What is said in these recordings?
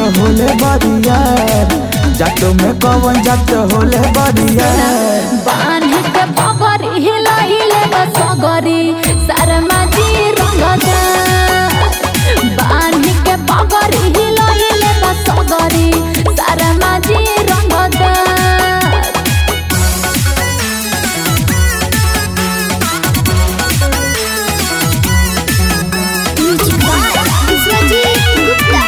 होले बरियार जातो में कवन जात होले बरियार बांध के पगड़ हिलाइले बसगरी शर्मा जी रंगदा बांध के पगड़ हिलाइले बसगरी शर्मा जी रंगदा विश्वजीत गुप्ता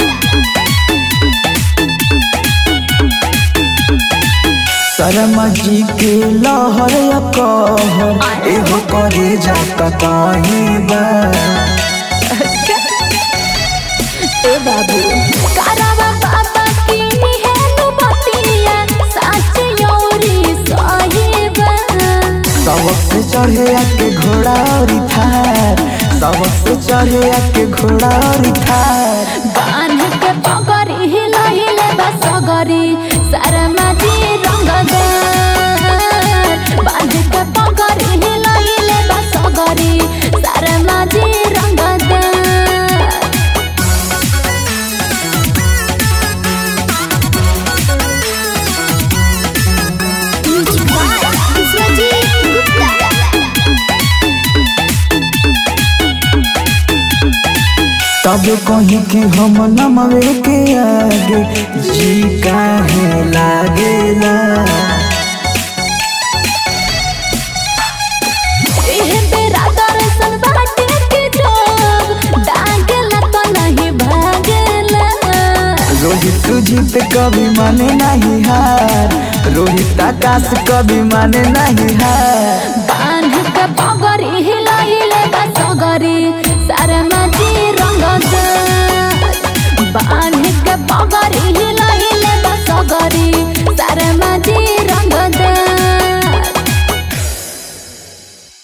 शर्मा जी के लहर या कहर एहो करे जाता कहीं बा ए बाबू करवा बाबा की है नु बतिया सच योरी साहिबा सबक से चढ़े आके घोड़ा और थार सबक से चढ़े आके घोड़ा और थार बांध के पगड़ी हिलाइले बसगरी शर्मा जी रंगदार बांध के पगड़ी हिलाइले बसगरी शर्मा जी रंगदार विश्वजीत गुप्ता तब कहीं कि हम नमवे के आगे जी काहे लागेला एहे बेरा दर्शन बाटे के जोग डांगला तो नहीं भागेला रोहित जीत कभी माने नहीं हार रोहित आकाश कभी माने नहीं हार